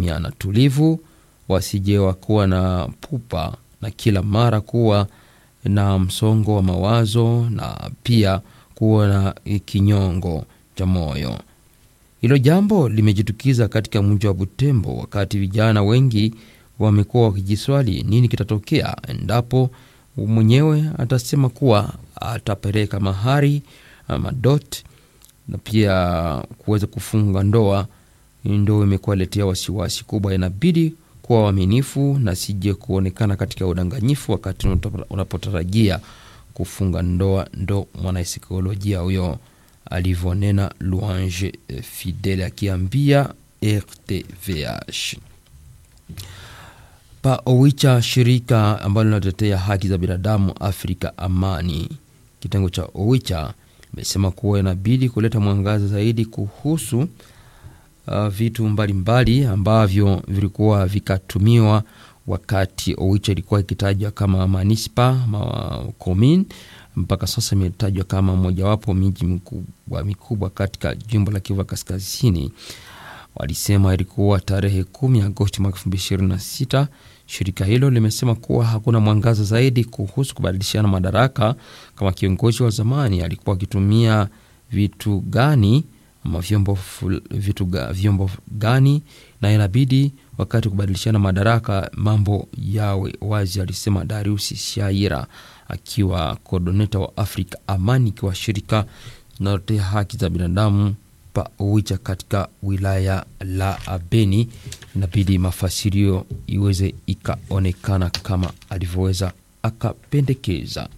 kimya na tulivu, wasije wakuwa na pupa na kila mara kuwa na msongo wa mawazo na pia kuwa na kinyongo cha moyo. Hilo jambo limejitukiza katika mji wa Butembo, wakati vijana wengi wamekuwa wakijiswali nini kitatokea endapo mwenyewe atasema kuwa atapeleka mahari madot na pia kuweza kufunga ndoa. Ndo imekuwa letea wasiwasi kubwa. Inabidi kuwa waaminifu na sije kuonekana katika udanganyifu wakati unapotarajia kufunga ndoa. Ndo mwanasaikolojia huyo alivyonena Louange Fidele akiambia RTVH. Pa Owicha, shirika ambalo linatetea haki za binadamu Afrika Amani, kitengo cha Owicha imesema kuwa inabidi kuleta mwangaza zaidi kuhusu uh, vitu mbalimbali mbali ambavyo vilikuwa vikatumiwa wakati Owicha ilikuwa ikitajwa kama manispa ma commune mpaka sasa imetajwa kama mojawapo miji mikubwa mikubwa katika jimbo la Kivu Kaskazini. Walisema ilikuwa tarehe kumi Agosti mwaka elfu mbili ishirini na sita. Shirika hilo limesema kuwa hakuna mwangaza zaidi kuhusu kubadilishana madaraka, kama kiongozi wa zamani alikuwa akitumia vitu gani ama vyombo, vitu ga, vyombo gani, na inabidi wakati kubadilishana madaraka mambo yawe wazi, alisema Darius Shaira akiwa kodoneta wa Afrika Amani, ikiwa shirika linalotetea haki za binadamu pa Owicha katika wilaya la Beni. Inabidi mafasirio iweze ikaonekana kama alivyoweza akapendekeza.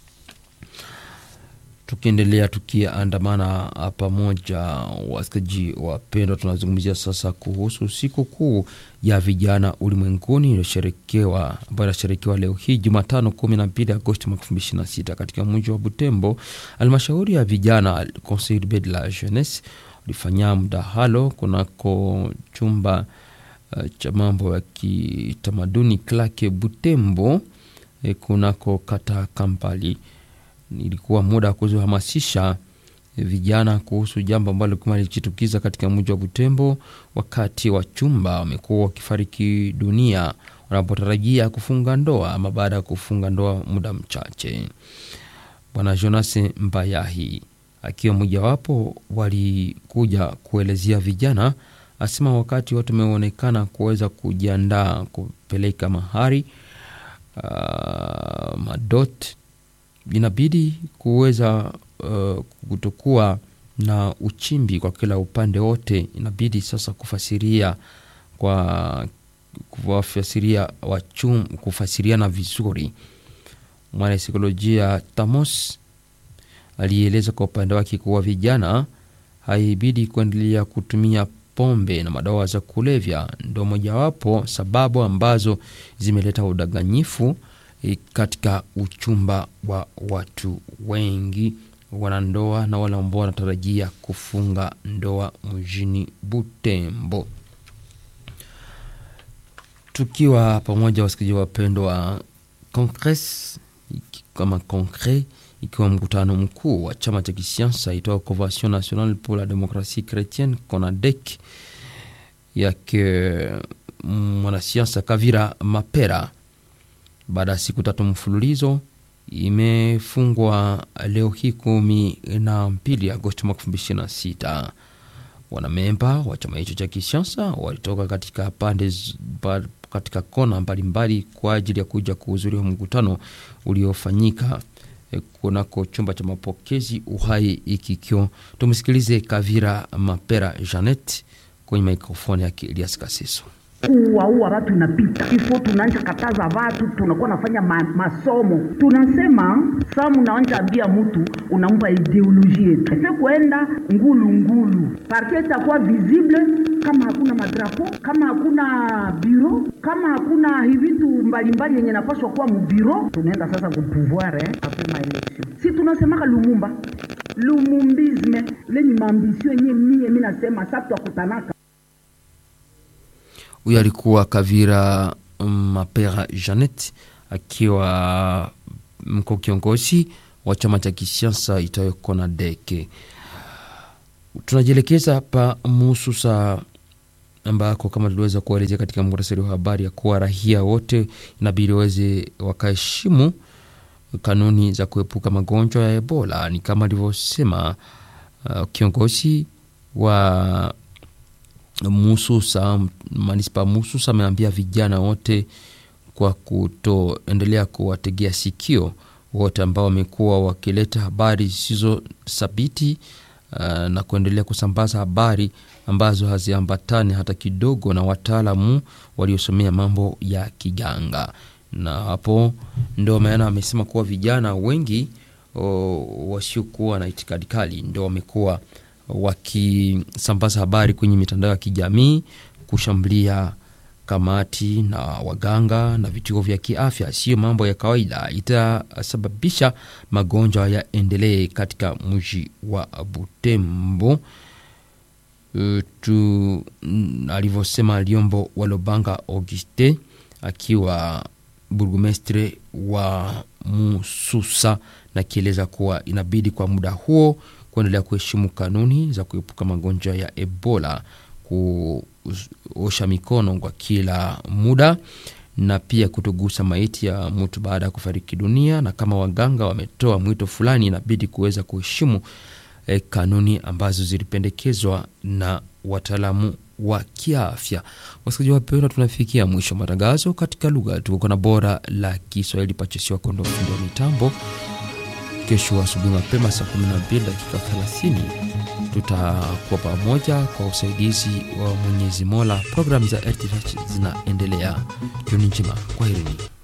Tukiendelea tukiandamana pamoja, wasikaji wapendwa, tunazungumzia sasa kuhusu siku kuu ya vijana ulimwenguni iliyosherekewa ambayo inasherekewa leo hii Jumatano 12 Agosti mwaka 2026 katika mji wa Butembo. Halmashauri ya vijana Conseil urbain de la jeunesse ulifanya mdahalo kunako chumba uh, cha mambo ya kitamaduni Klake Butembo eh, kunako kata Kampali ilikuwa muda wa kuhamasisha vijana kuhusu jambo ambalo kuma lilijitukiza katika mji wa Butembo, wakati wa chumba wamekuwa wakifariki dunia wanapotarajia kufunga ndoa ama baada ya kufunga ndoa muda mchache. Bwana Jonas Mbayahi akiwa mojawapo walikuja kuelezea vijana, asema wakati watu wameonekana kuweza kujiandaa kupeleka mahari uh, madot inabidi kuweza uh, kutokuwa na uchimbi kwa kila upande wote. Inabidi sasa kufasiria kwa kuwafasiria wachum, kufasiriana vizuri. Mwanasaikolojia Tamos alieleza kwa upande wake kuwa vijana haibidi kuendelea kutumia pombe na madawa za kulevya, ndo mojawapo sababu ambazo zimeleta udanganyifu katika uchumba wa watu wengi wanandoa na wale ambao wanatarajia kufunga ndoa mjini Butembo. Tukiwa pamoja, wasikilizaji wapendwa, Congres kama Congres ikiwa mkutano mkuu wa chama cha kisiasa itwa Convention Nationale pour la Democratie Chrétienne CONADEC yake mwanasiasa Kavira Mapera baada ya siku tatu mfululizo imefungwa leo hii kumi na mbili Agosti mwaka elfu mbili ishirini na sita. Wanamemba wa chama hicho cha kisiasa walitoka katika pande katika kona mbalimbali kwa ajili ya kuja kuhudhuria mkutano uliofanyika kunako chumba cha mapokezi Uhai Ikikyo. Tumsikilize Kavira Mapera Janet kwenye mikrofoni yake Elias Kaseso. kuwaua watu inapita ifo, tunaanja kataza watu, tunakuwa nafanya ma, masomo tunasema saa munaanja ambia mtu unampa ideoloji yetu efe kuenda ngulu ngulu parti itakuwa visible kama hakuna madrapo, kama hakuna biro, kama hakuna hivitu mbalimbali yenye napaswa kuwa mubiro. Tunaenda sasa kupouvoir eh, apres maelection, si tunasemaka Lumumba lumumbisme lenye maambisio yenye mie mi nasema sa twakutanaka Huyo alikuwa Kavira Mapera Janet akiwa mko kiongozi wa chama cha kisiasa itayo CONADEC. Tunajielekeza pa Mususa ambako kama tuliweza kuelezea katika muhtasari wa habari ya kuwa raia wote inabidi waweze wakaheshimu kanuni za kuepuka magonjwa ya Ebola. Ni kama alivyosema uh, kiongozi wa Mususa, manispa Mususa ameambia vijana wote kwa kutoendelea kuwategea sikio wote ambao wamekuwa wakileta habari zisizo thabiti uh, na kuendelea kusambaza habari ambazo haziambatani hata kidogo na wataalamu waliosomea mambo ya kiganga. Na hapo ndo maana amesema kuwa vijana wengi wasiokuwa na itikadi kali ndo wamekuwa wakisambaza habari kwenye mitandao ya kijamii kushambulia kamati na waganga na vituo vya kiafya. Siyo mambo ya kawaida, itasababisha magonjwa yaendelee katika mji wa Butembo. Uh, tu alivyosema Liombo Walobanga Auguste akiwa burgumestre wa Mususa, na kieleza kuwa inabidi kwa muda huo kuendelea kuheshimu kanuni za kuepuka magonjwa ya Ebola, kuosha mikono kwa kila muda na pia kutogusa maiti ya mtu baada ya kufariki dunia. Na kama waganga wametoa mwito fulani, inabidi kuweza kuheshimu eh, kanuni ambazo zilipendekezwa na wataalamu wa kiafya. Wasikilizaji wapendwa, tunafikia mwisho wa matangazo katika lugha tuko na bora la Kiswahili. Pachesiwa kondo fundi wa mitambo. Kesho asubuhi mapema saa 12 dakika 30 tutakuwa pamoja kwa usaidizi wa Mwenyezi Mola. Programu za RTH zinaendelea. Jioni njema, kwaherini.